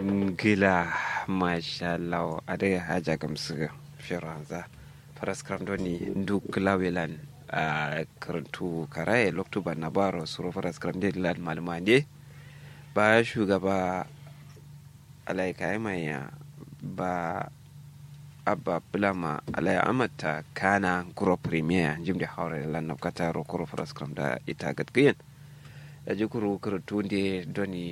gila mashallah ade haja gamsu firanza faras doni duk lawelan a karantu karaye loktuba na baro suro faras kramde lan malmande ba shugaba alaika maya ba abba bulama alaya amata kana guro premier jimde hawre lan nafkata ro kuro faras da ita gatgayen da jikuru karatu de doni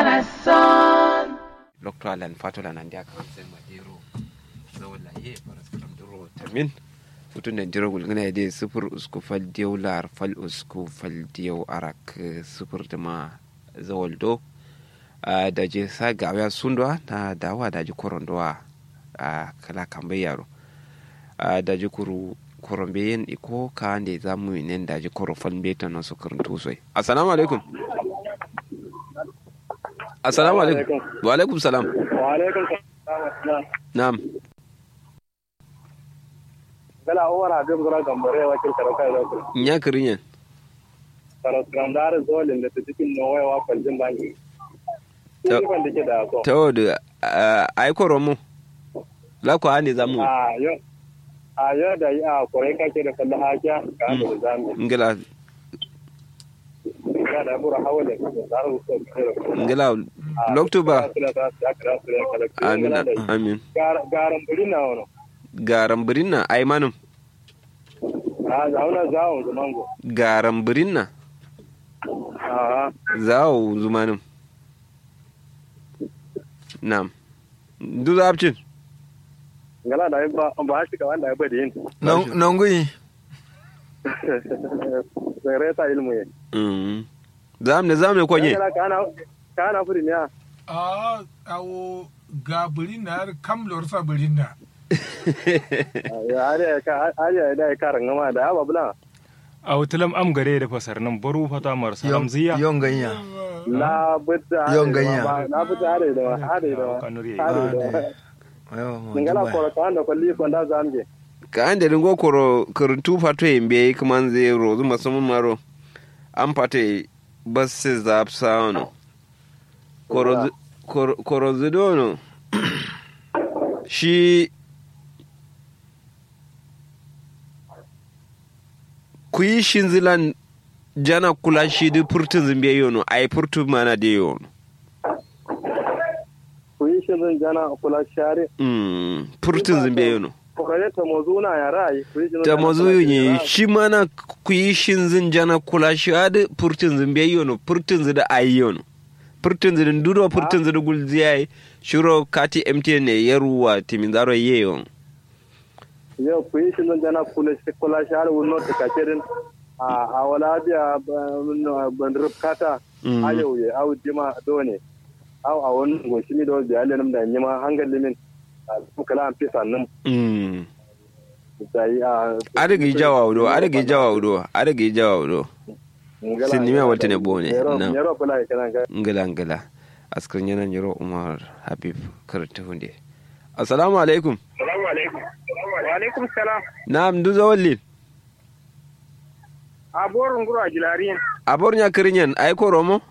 lokto alan fatola nan dia kan sen madero zawla ye faras kram duro tamin futun da jiro gulgana de sufur usku fal diyaw lar fal usku fal diyaw arak sufur da ma zawaldo da je sa gawa sundwa na dawa da ji korondwa a kala kambe yaro da ji kuru korombe yin iko ka ande za mu yi da ji koro fan beta na su karantu sosai assalamu alaikum assalamu alaikum wa alaikum salam wa alaikum salam na'am gala umar habib gura gambare wakil karaka da ku nya kirinyen karas grandar zolin da ta cikin nawai wa kwaljin banki Ta- Ni ban dake da ko ta wadda ai koro mu la ko ande za mu a yo a yo da yi a kore kake da kallon hakiya ka da zamu ngila ya da bura hawa da zaru so kare ngila loktuba amin amin amin garan buri na wono garan birinna ai manum a zauna zawon zumango garan birinna a zawo zumanum na'am du zabcin ngala da ba ba shi ka wanda ya bada yin nongui sai reta ilmu ye Mm. zamne zamne konye kana kana kana furi ne a awo ga birinna har kam lorsa birinna ya are ka are da ka rangama da aba bula a wutalam am gare da fasar nan baro fata mar salam ziya yon ganya la budda Yon ganya. la budda are da are da kanuri are da ngala ko ka anda ko li ko da zamje ka ande dingo koro kuruntu fato yembe kaman zai rozu masamun maro an fate basse zap sauno koro koro koro zidono shi ku yi shinzilan jana kula shi di furtun zimbe yono ai furtun mana de yono ku yi shi zan jana kula share Mm, furtun zimbe yono ko kare ta mozuna ya rai ku yi shi ta mazu ne shi mana ku yi shin zin jana kula shi adi furtun zin bai yono furtun zin da ayi yono furtun zin dudo furtun zin gulzi yayi shiro kati mtn ne ya ruwa timin zaro ye yon yau ku yi shi zan jana kula shi kula share wunno ta kacerin a a wala biya ban rubkata Mm. ayo ye au jima done au a wannan goshi mi do biya lenum da nyima hangal limin a kala an fisa nan Mm. da yi a adagi jawa wudo adagi jawa wudo adagi jawa wudo Sin nime wata ne bone, na. Yaro kula ya kana ga. ngila ngila askar yana nyiro umar habib karta hunde assalamu alaikum Assalamu alaikum. Wa alaikum salam. na'am du zawallin A borun guru a jilariyin. abor nya kirinyen ai ko romo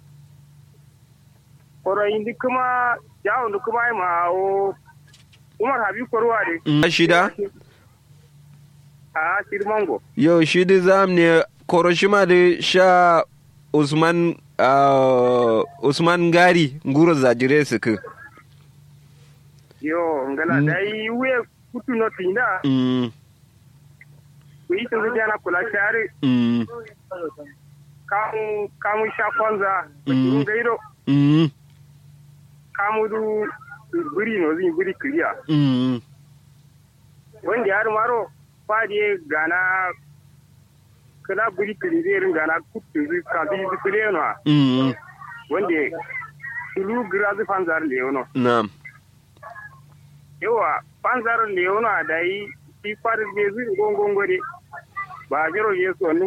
Koro indi kuma jawo ndu kuma ai ma o Umar Habib Korwa de. Mm, shida A Sirmango. Yau shi da zam ne Koroshima da sha Usman ah, Usman Gari nguro zajire su ku. Yo ngala Mm. dai we kutu no tinda. Mm, Ku yi tun jana kula share mm, kamu kamu sha kwanza. Mm. Ku gairo mm, kamu du buri no zin buri clear. mm, Wanda har maro fadiye gana kala buri clear gana kutu zu ka bi zu clear no. mm, wanda tulu grazi fanzar leono Na'am. yawa fanzar leono a dai shi kwarir bezu gongongore ba jiro yesu wani